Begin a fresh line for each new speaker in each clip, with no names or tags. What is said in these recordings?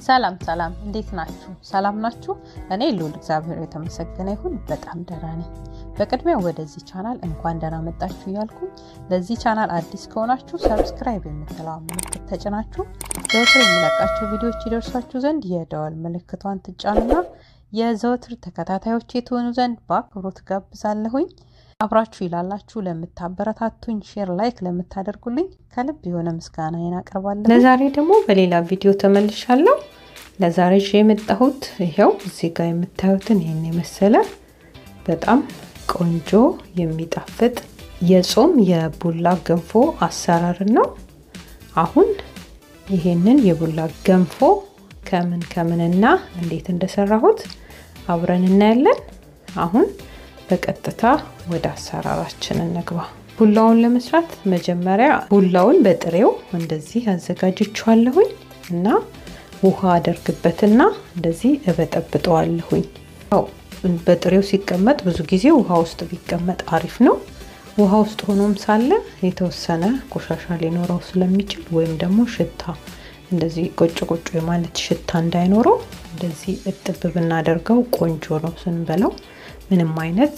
ሰላም ሰላም፣ እንዴት ናችሁ? ሰላም ናችሁ? እኔ ልዑል እግዚአብሔር የተመሰገነ ይሁን በጣም ደህና ነኝ። በቅድሚያ ወደዚህ ቻናል እንኳን ደህና መጣችሁ እያልኩኝ ለዚህ ቻናል አዲስ ከሆናችሁ ሰብስክራይብ የምትለዋ ምልክት ተጭናችሁ ዘወትር የሚለቃቸው ቪዲዮዎች ይደርሷችሁ ዘንድ የደወል ምልክቷን ትጫኑና የዘወትር ተከታታዮች የትሆኑ ዘንድ በአክብሮት ጋብዛለሁኝ። አብራችሁ ይላላችሁ ለምታበረታቱኝ፣ ሼር ላይክ ለምታደርጉልኝ ከልብ የሆነ ምስጋናዬን አቀርባለሁ። ለዛሬ ደግሞ በሌላ ቪዲዮ ተመልሻለሁ። ለዛሬ ይዤ የመጣሁት ይኸው እዚህ ጋር የምታዩትን ይህን የመሰለ በጣም ቆንጆ የሚጣፍጥ የጾም የቡላ ገንፎ አሰራር ነው። አሁን ይሄንን የቡላ ገንፎ ከምን ከምንና እንዴት እንደሰራሁት አብረን እናያለን። አሁን በቀጥታ ወደ አሰራራችን እንግባ። ቡላውን ለመስራት መጀመሪያ ቡላውን በጥሬው እንደዚህ አዘጋጅቼዋለሁኝ እና ውሃ አደርግበትና እንደዚህ እበጠብጠዋለሁኝ። በጥሬው ሲቀመጥ ብዙ ጊዜ ውሃ ውስጥ ቢቀመጥ አሪፍ ነው። ውሃ ውስጥ ሆኖም ሳለ የተወሰነ ቆሻሻ ሊኖረው ስለሚችል ወይም ደግሞ ሽታ እንደዚህ ቆጭ ቆጮ የማለት ሽታ እንዳይኖረው እንደዚህ እጥብ ብናደርገው ቆንጆ ነው ስንበላው ምንም አይነት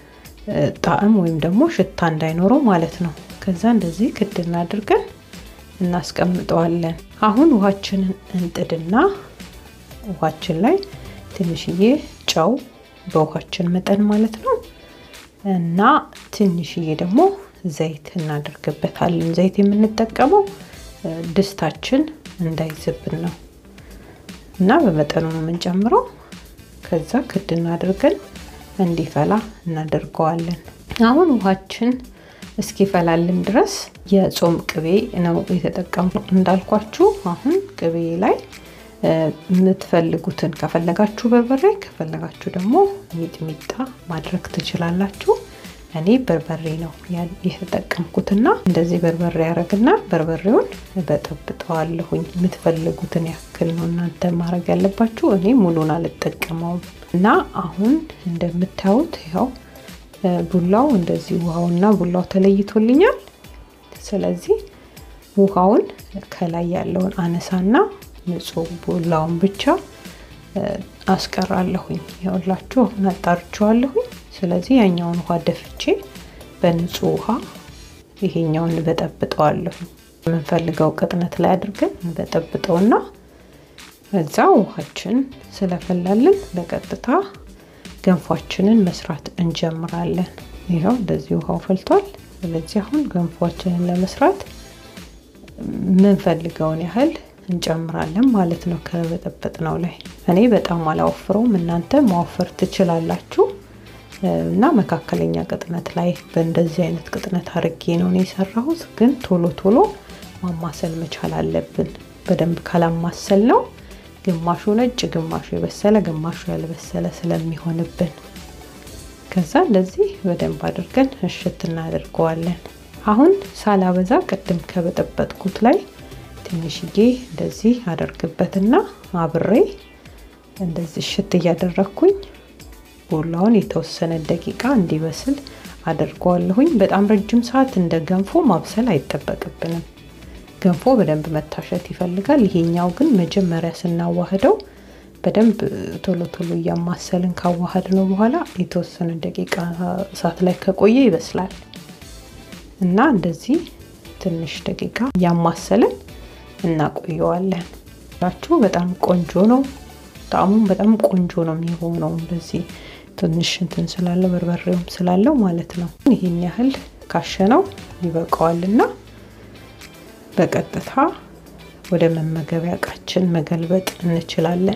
ጣዕም ወይም ደግሞ ሽታ እንዳይኖረው ማለት ነው። ከዛ እንደዚህ ክድና አድርገን እናስቀምጠዋለን። አሁን ውሃችንን እንጥድና ውሃችን ላይ ትንሽዬ ጨው በውሃችን መጠን ማለት ነው እና ትንሽዬ ደግሞ ዘይት እናደርግበታለን። ዘይት የምንጠቀመው ድስታችን እንዳይዝብን ነው እና በመጠኑ ነው የምንጨምረው። ከዛ ክድና አድርገን እንዲፈላ እናደርገዋለን። አሁን ውሃችን እስኪፈላልን ድረስ የጾም ቅቤ ነው የተጠቀምኩት እንዳልኳችሁ። አሁን ቅቤ ላይ የምትፈልጉትን ከፈለጋችሁ በርበሬ ከፈለጋችሁ ደግሞ ሚጥሚጣ ማድረግ ትችላላችሁ። እኔ በርበሬ ነው የተጠቀምኩትና እንደዚህ በርበሬ ያደረግና በርበሬውን በጠብጠዋለሁኝ። የምትፈልጉትን ያክል ነው እናንተ ማድረግ ያለባችሁ። እኔ ሙሉን አልጠቀመውም እና አሁን እንደምታዩት ያው ቡላው እንደዚህ ውሃውና ቡላው ተለይቶልኛል። ስለዚህ ውሃውን ከላይ ያለውን አነሳና ንጹህ ቡላውን ብቻ አስቀራለሁኝ። ያውላችሁ አሁን አጣርቼዋለሁኝ። ስለዚህ ያኛውን ውሃ ደፍቼ በንጹህ ውሃ ይሄኛውን በጠብጠዋለሁኝ። የምንፈልገው ቅጥነት ላይ አድርገን በጠብጠውና እዛ ውሃችን ስለፈላልን በቀጥታ ገንፏችንን መስራት እንጀምራለን። ይኸው እንደዚህ ውሃው ፈልቷል። ስለዚህ አሁን ገንፏችንን ለመስራት የምንፈልገውን ያህል እንጨምራለን ማለት ነው ከበጠበጥነው ላይ። እኔ በጣም አላወፍረውም፣ እናንተ ማወፈር ትችላላችሁ። እና መካከለኛ ቅጥነት ላይ በእንደዚህ አይነት ቅጥነት አድርጌ ነው የሰራሁት። ግን ቶሎ ቶሎ ማማሰል መቻል አለብን። በደንብ ካላማሰል ነው ግማሹ ነጭ፣ ግማሹ የበሰለ፣ ግማሹ ያልበሰለ ስለሚሆንብን ከዛ እንደዚህ በደንብ አድርገን እሽት እናደርገዋለን። አሁን ሳላበዛ ቅድም ከበጠበጥኩት ላይ ትንሽዬ እንደዚህ አደርግበትና አብሬ እንደዚህ እሽት እያደረግኩኝ ቡላውን የተወሰነ ደቂቃ እንዲበስል አድርገዋለሁኝ። በጣም ረጅም ሰዓት እንደ ገንፎ ማብሰል አይጠበቅብንም። ገንፎ በደንብ መታሸት ይፈልጋል። ይሄኛው ግን መጀመሪያ ስናዋህደው በደንብ ቶሎ ቶሎ እያማሰልን ካዋሃድ ነው በኋላ የተወሰነ ደቂቃ እሳት ላይ ከቆየ ይበስላል እና እንደዚህ ትንሽ ደቂቃ እያማሰልን እናቆየዋለን። ላችሁ በጣም ቆንጆ ነው። ጣዕሙም በጣም ቆንጆ ነው የሚሆነው እንደዚህ ትንሽ እንትን ስላለው በርበሬውም ስላለው ማለት ነው። ይህን ያህል ካሸነው ይበቃዋልና በቀጥታ ወደ መመገቢያ እቃችን መገልበጥ እንችላለን።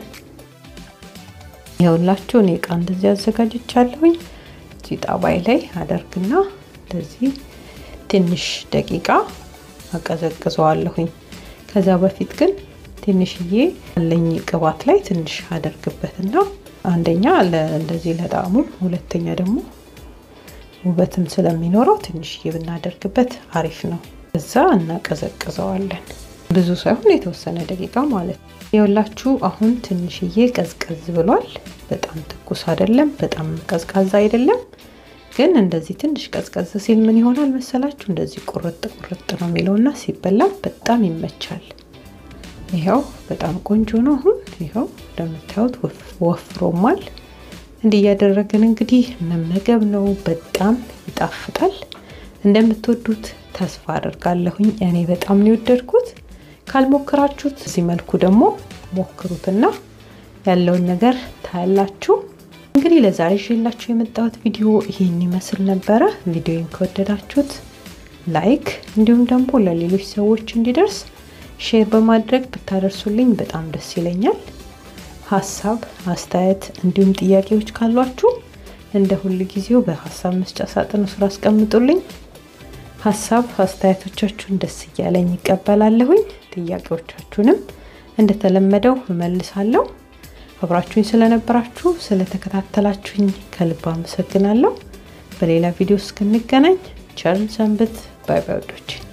ይኸውላችሁ እኔ እቃ እንደዚህ አዘጋጅቻለሁኝ። እዚህ ጣባይ ላይ አደርግና እንደዚህ ትንሽ ደቂቃ አቀዘቅዘዋለሁኝ። ከዛ በፊት ግን ትንሽዬ አለኝ ቅባት ላይ ትንሽ አደርግበትና አንደኛ እንደዚህ ለጣዕሙ፣ ሁለተኛ ደግሞ ውበትም ስለሚኖረው ትንሽዬ ብናደርግበት አሪፍ ነው። እዛ እናቀዘቅዘዋለን። ብዙ ሳይሆን የተወሰነ ደቂቃ ማለት ነው። የወላችሁ አሁን ትንሽዬ ቀዝቀዝ ብሏል። በጣም ትኩስ አይደለም፣ በጣም ቀዝቃዛ አይደለም። ግን እንደዚህ ትንሽ ቀዝቀዝ ሲል ምን ይሆናል መሰላችሁ? እንደዚህ ቁርጥ ቁርጥ ነው የሚለውና ሲበላ በጣም ይመቻል። ይኸው በጣም ቆንጆ ነው። አሁን ይኸው እንደምታዩት ወፍሮማል። እንዲህ እያደረግን እንግዲህ መመገብ ነው። በጣም ይጣፍጣል። እንደምትወዱት ተስፋ አደርጋለሁኝ። እኔ በጣም ነው የወደድኩት። ካልሞክራችሁት እዚህ መልኩ ደግሞ ሞክሩትና ያለውን ነገር ታያላችሁ። እንግዲህ ለዛሬ ይዤላችሁ የመጣሁት ቪዲዮ ይህን ይመስል ነበረ። ቪዲዮን ከወደዳችሁት ላይክ፣ እንዲሁም ደግሞ ለሌሎች ሰዎች እንዲደርስ ሼር በማድረግ ብታደርሱልኝ በጣም ደስ ይለኛል። ሀሳብ አስተያየት፣ እንዲሁም ጥያቄዎች ካሏችሁ እንደ ሁል ጊዜው በሀሳብ መስጫ ሳጥን ስራ አስቀምጡልኝ። ሀሳብ አስተያየቶቻችሁን ደስ እያለኝ ይቀበላለሁኝ። ጥያቄዎቻችሁንም እንደተለመደው እመልሳለሁ። አብራችሁኝ ስለነበራችሁ ስለተከታተላችሁኝ ከልብ አመሰግናለሁ። በሌላ ቪዲዮ እስክንገናኝ ቸርን ሰንብት። ባይ ባይ ወዶች